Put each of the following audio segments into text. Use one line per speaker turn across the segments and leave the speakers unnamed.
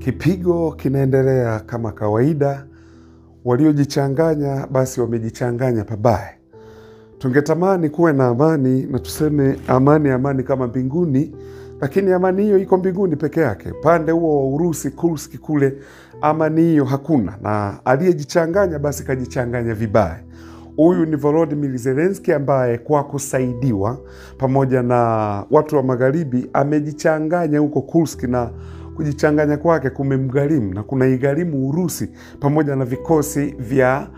Kipigo kinaendelea kama kawaida. Waliojichanganya basi wamejichanganya pabaya. Tungetamani kuwe na amani na tuseme amani, amani kama mbinguni, lakini amani hiyo iko mbinguni peke yake. Upande huo wa Urusi, Kursk kule, amani hiyo hakuna, na aliyejichanganya basi kajichanganya vibaya. Huyu ni Volodymyr Zelensky ambaye kwa kusaidiwa pamoja na watu wa magharibi amejichanganya huko Kursk na kujichanganya kwake kumemgharimu na kunaigharimu Urusi pamoja na vikosi vya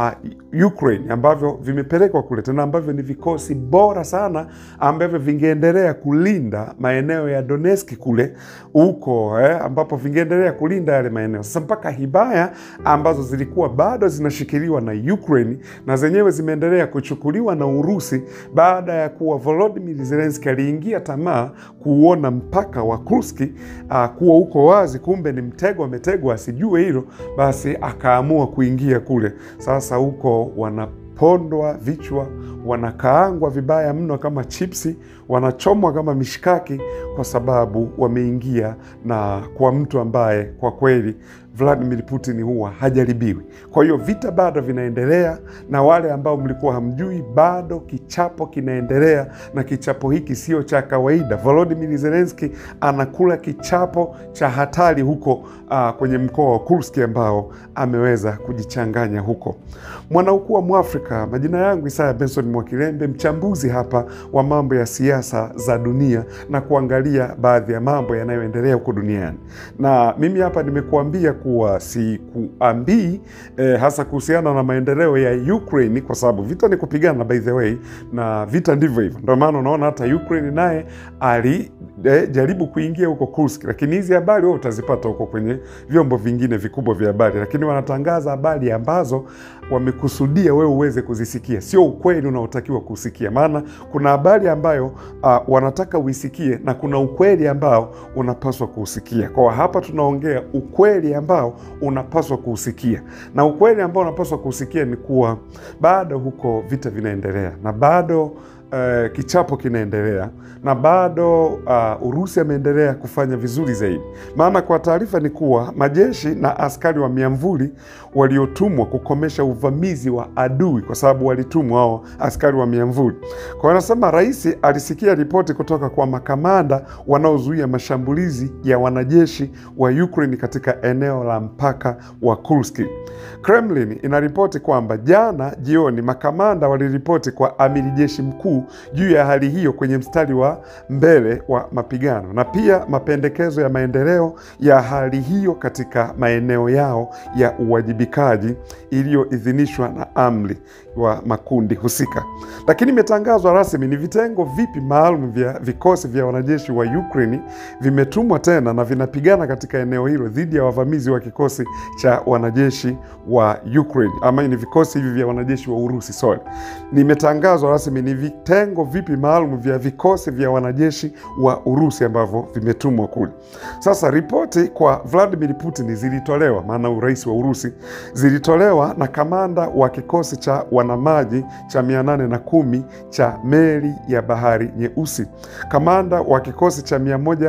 uh, Ukraine ambavyo vimepelekwa kule tena, ambavyo ni vikosi bora sana ambavyo vingeendelea kulinda maeneo ya Donetsk kule huko eh, ambapo vingeendelea kulinda yale maeneo. Sasa mpaka hibaya ambazo zilikuwa bado zinashikiliwa na Ukraine na zenyewe zimeendelea kuchukuliwa na Urusi baada ya kuwa Volodymyr Zelensky aliingia tamaa kuuona mpaka wa Kursk uh, kuwa uko wazi, kumbe ni mtego ametegwa, asijue hilo, basi akaamua kuingia kule. Sasa huko wanapondwa vichwa, wanakaangwa vibaya mno kama chipsi, wanachomwa kama mishikaki, kwa sababu wameingia na kwa mtu ambaye kwa kweli Vladimir Putin huwa hajaribiwi. Kwa hiyo vita bado vinaendelea, na wale ambao mlikuwa hamjui, bado kichapo kinaendelea, na kichapo hiki sio cha kawaida. Volodymyr Zelensky anakula kichapo cha hatari huko uh, kwenye mkoa wa Kursk ambao ameweza kujichanganya huko. Mwanaukuu wa Mwafrika, majina yangu Isaya Benson Mwakilembe, mchambuzi hapa wa mambo ya siasa za dunia na kuangalia baadhi ya mambo yanayoendelea huko duniani, na mimi hapa nimekuambia kuwa sikuambii eh, hasa kuhusiana na maendeleo ya Ukraine kwa sababu vita ni kupigana by the way, na vita ndivyo hivyo. Ndio maana unaona hata Ukraine naye alijaribu eh, kuingia huko Kursk, lakini hizi habari wewe utazipata huko kwenye vyombo vingine vikubwa vya habari, lakini wanatangaza habari ambazo wamekusudia wewe uweze kuzisikia, sio ukweli unaotakiwa kusikia. Maana kuna habari ambayo uh, wanataka uisikie na kuna ukweli ambao unapaswa kuusikia. Kwa hapa tunaongea ukweli ambao unapaswa kuusikia, na ukweli ambao unapaswa kuusikia ni kuwa bado huko vita vinaendelea na bado Uh, kichapo kinaendelea na bado uh, Urusi ameendelea kufanya vizuri zaidi. Maana kwa taarifa ni kuwa majeshi na askari wa miamvuli waliotumwa kukomesha uvamizi wa adui, kwa sababu walitumwa hao askari wa miamvuli. Kwa hiyo anasema rais alisikia ripoti kutoka kwa makamanda wanaozuia mashambulizi ya wanajeshi wa Ukraine katika eneo la mpaka wa Kursk. Kremlin inaripoti kwamba jana jioni makamanda waliripoti kwa amiri jeshi mkuu juu ya hali hiyo kwenye mstari wa mbele wa mapigano na pia mapendekezo ya maendeleo ya hali hiyo katika maeneo yao ya uwajibikaji iliyoidhinishwa na amri wa makundi husika. Lakini imetangazwa rasmi ni vitengo vipi maalum vya vikosi vya wanajeshi wa Ukraine vimetumwa tena na vinapigana katika eneo hilo dhidi ya wavamizi wa kikosi cha wanajeshi wa Ukraine, ama ni vikosi hivi vya wanajeshi wa Urusi. Sorry, nimetangazwa rasmi ni vitengo vipi maalum vya vikosi vya wanajeshi wa Urusi ambavyo vimetumwa kule. Sasa ripoti kwa Vladimir Putin zilitolewa, maana urais wa Urusi, zilitolewa na kamanda wa kikosi cha wanamaji cha mia nane na kumi cha meli ya bahari Nyeusi, kamanda wa kikosi cha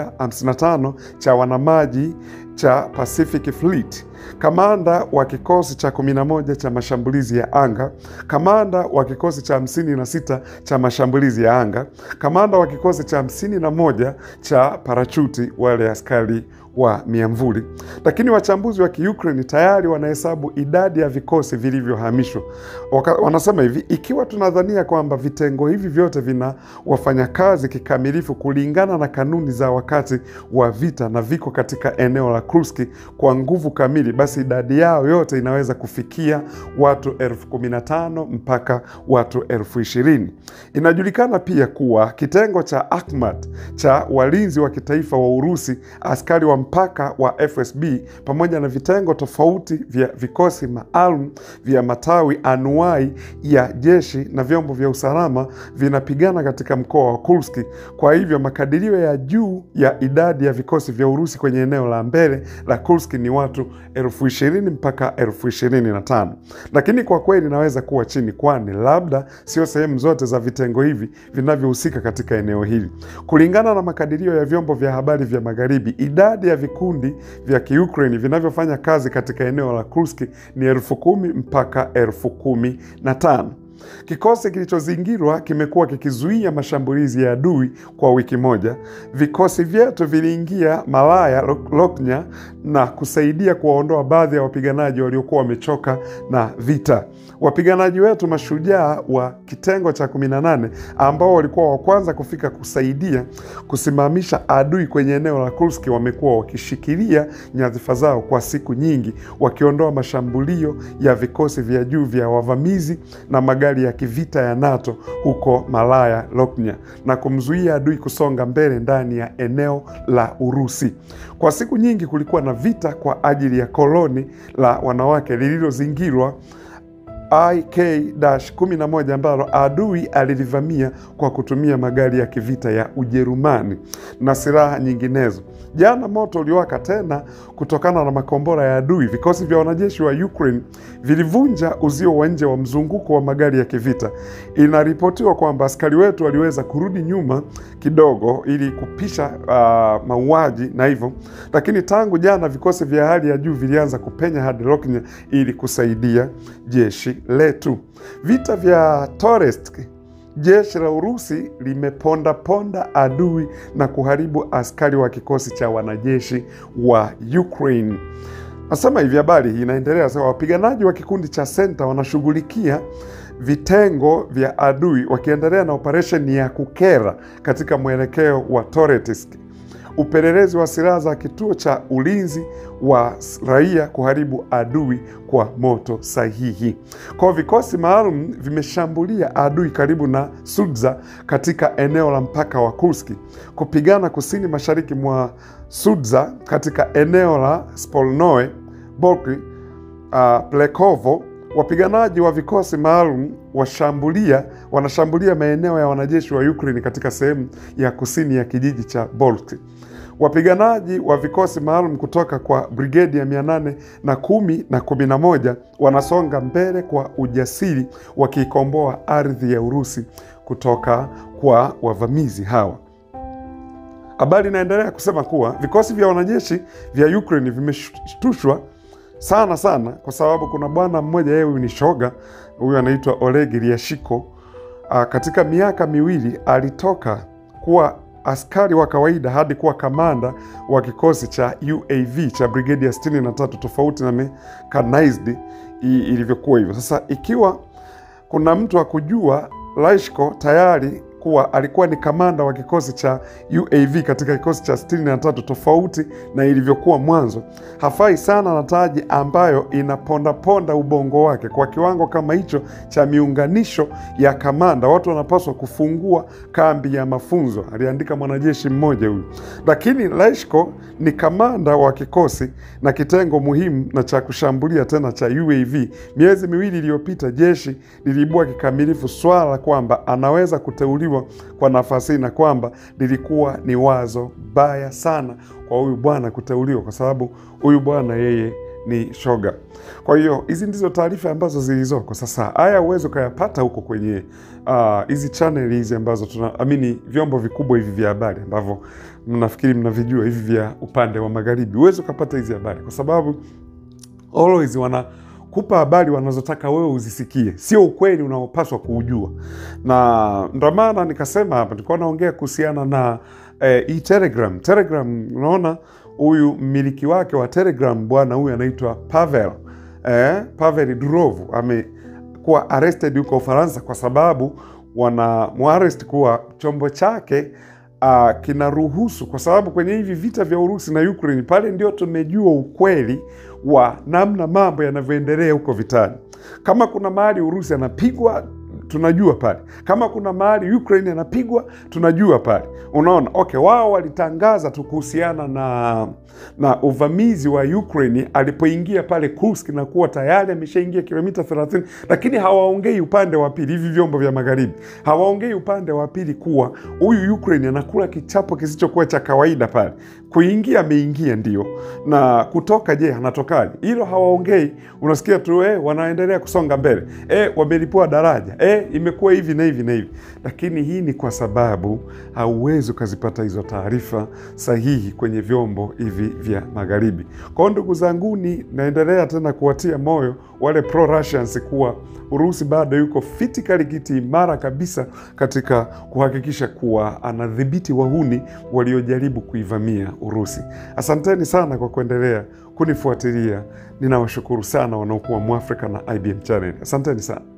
155 cha wanamaji cha Pacific Fleet, kamanda wa kikosi cha 11 cha mashambulizi ya anga, kamanda wa kikosi cha 56 cha mashambulizi ya anga, kamanda wa kikosi cha 51 cha parachuti, wale askari wa miamvuli. Lakini wachambuzi wa Kiukraini tayari wanahesabu idadi ya vikosi vilivyohamishwa. Wanasema hivi, ikiwa tunadhania kwamba vitengo hivi vyote vina wafanyakazi kikamilifu kulingana na kanuni za wakati wa vita na viko katika eneo la Kursk kwa nguvu kamili, basi idadi yao yote inaweza kufikia watu elfu kumi na tano mpaka watu elfu ishirini. Inajulikana pia kuwa kitengo cha Akhmat cha walinzi wa kitaifa wa Urusi, askari wa mpaka wa FSB pamoja na vitengo tofauti vya vikosi maalum vya matawi anuai ya jeshi na vyombo vya usalama vinapigana katika mkoa wa Kursk. Kwa hivyo makadirio ya juu ya idadi ya vikosi vya Urusi kwenye eneo la mbele la Kursk ni watu elfu ishirini mpaka elfu ishirini na tano lakini kwa kweli inaweza kuwa chini, kwani labda sio sehemu zote za vitengo hivi vinavyohusika katika eneo hili. Kulingana na makadirio ya vyombo vya habari vya Magharibi, idadi ya ya vikundi vya Kiukraini vinavyofanya kazi katika eneo la Kursk ni elfu kumi mpaka elfu kumi na tano. Kikosi kilichozingirwa kimekuwa kikizuia mashambulizi ya adui kwa wiki moja. Vikosi vyetu viliingia Malaya Loknya na kusaidia kuwaondoa baadhi ya wapiganaji waliokuwa wamechoka na vita. Wapiganaji wetu mashujaa wa kitengo cha 18 ambao walikuwa wa kwanza kufika kusaidia kusimamisha adui kwenye eneo la Kursk wamekuwa wakishikilia nyadhifa zao kwa siku nyingi, wakiondoa mashambulio ya vikosi vya juu vya wavamizi na magari ya kivita ya NATO huko Malaya Loknya na kumzuia adui kusonga mbele ndani ya eneo la Urusi. Kwa siku nyingi kulikuwa na vita kwa ajili ya koloni la wanawake lililozingirwa IK-11 ambalo adui alilivamia kwa kutumia magari ya kivita ya Ujerumani na silaha nyinginezo. Jana moto uliwaka tena kutokana na makombora ya adui. Vikosi vya wanajeshi wa Ukraine vilivunja uzio wa nje wa mzunguko wa magari ya kivita. Inaripotiwa kwamba askari wetu waliweza kurudi nyuma kidogo ili kupisha uh, mauaji na hivyo, lakini tangu jana vikosi vya hali ya juu vilianza kupenya hadi Loknya ili kusaidia jeshi letu. Vita vya Toretsk, jeshi la Urusi limepondaponda adui na kuharibu askari wa kikosi cha wanajeshi wa Ukraine. Nasema hivi, habari hii inaendelea sasa. Wapiganaji wa kikundi cha Senta wanashughulikia vitengo vya adui wakiendelea na operesheni ya kukera katika mwelekeo wa Toretsk. Upelelezi wa silaha za kituo cha ulinzi wa raia kuharibu adui kwa moto sahihi. Kwa vikosi maalum vimeshambulia adui karibu na Sudza katika eneo la mpaka wa Kursk, kupigana kusini mashariki mwa Sudza katika eneo la Spolnoe Boki, uh, Plekovo. Wapiganaji wa vikosi maalum washambulia wanashambulia maeneo ya wanajeshi wa Ukraine katika sehemu ya kusini ya kijiji cha Bolsk. Wapiganaji wa vikosi maalum kutoka kwa brigedi ya mia nane na kumi na kumi na moja wanasonga mbele kwa ujasiri wakiikomboa ardhi ya Urusi kutoka kwa wavamizi hawa. Habari inaendelea kusema kuwa vikosi vya wanajeshi vya Ukraine vimeshtushwa sana sana kwa sababu kuna bwana mmoja, yeye huyu ni shoga, huyu anaitwa Oleg Ryashiko. Katika miaka miwili alitoka kuwa askari wa kawaida hadi kuwa kamanda wa kikosi cha UAV cha brigedi ya 63 tofauti na mechanized ilivyokuwa hivyo. Sasa ikiwa kuna mtu wa kujua Ryashiko tayari kuwa alikuwa ni kamanda wa kikosi cha UAV katika kikosi cha 63 tofauti na ilivyokuwa mwanzo. Hafai sana na taji ambayo inapondaponda ubongo wake kwa kiwango kama hicho cha miunganisho ya kamanda. Watu wanapaswa kufungua kambi ya mafunzo, aliandika mwanajeshi mmoja huyu. Lakini Leshko ni kamanda wa kikosi na kitengo muhimu na cha kushambulia tena cha UAV. Miezi miwili iliyopita, jeshi liliibua kikamilifu swala kwamba anaweza kuteuliwa kwa nafasi hii na kwamba lilikuwa ni wazo baya sana kwa huyu bwana kuteuliwa, kwa sababu huyu bwana yeye ni shoga. Kwa hiyo hizi ndizo taarifa ambazo zilizoko sasa. Haya uwezi ukayapata huko kwenye hizi uh, channel hizi ambazo tuna amini, vyombo vikubwa hivi vya habari ambavyo mnafikiri mnavijua hivi vya upande wa magharibi, uwezi ukapata hizi habari kwa sababu always wana kupa habari wanazotaka wewe uzisikie, sio ukweli unaopaswa kuujua. Na ndo maana nikasema hapa, nilikuwa naongea kuhusiana na eh, hii Telegram. Telegram, unaona huyu mmiliki wake wa Telegram bwana huyu anaitwa Pavel eh, Pavel Durov amekuwa arrested huko Ufaransa kwa sababu wana muarest kuwa chombo chake uh, kinaruhusu kwa sababu kwenye hivi vita vya Urusi na Ukraine pale ndio tumejua ukweli wa namna mambo yanavyoendelea huko vitani. Kama kuna mahali Urusi anapigwa tunajua pale, kama kuna mahali Ukraine anapigwa tunajua pale. Unaona, okay, wao walitangaza tu kuhusiana na na uvamizi wa Ukraine alipoingia pale Kursk na kuwa tayari ameshaingia kilomita 30, lakini hawaongei upande wa pili. Hivi vyombo vya magharibi hawaongei upande wa pili kuwa huyu Ukraine anakula kichapo kisichokuwa cha kawaida pale kuingia ameingia ndio, na kutoka, je, anatokaje? Hilo hawaongei. Unasikia tu eh, wanaendelea kusonga mbele, eh, wamelipua daraja, eh, imekuwa hivi na hivi na hivi. Lakini hii ni kwa sababu hauwezi ukazipata hizo taarifa sahihi kwenye vyombo hivi vya magharibi. Kwa hiyo ndugu zanguni, naendelea tena kuwatia moyo wale pro Russians kuwa Urusi bado yuko fitikali kiti imara kabisa katika kuhakikisha kuwa anadhibiti wahuni waliojaribu kuivamia Urusi. Asanteni sana kwa kuendelea kunifuatilia. Ninawashukuru sana wanaokuwa Mwafrika na IBM Channel. Asanteni sana.